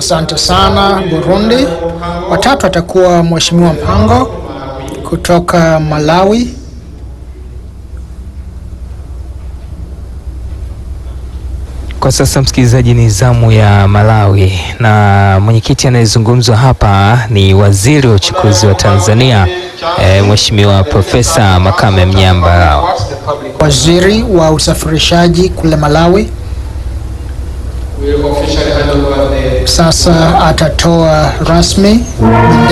Asante sana Burundi. Watatu atakuwa Mheshimiwa Mpango kutoka Malawi. Kwa sasa msikilizaji, ni zamu ya Malawi na mwenyekiti anayezungumzwa hapa ni waziri wa uchukuzi wa Tanzania e, Mheshimiwa Profesa Makame Mnyamba. Waziri wa usafirishaji kule Malawi sasa atatoa rasmi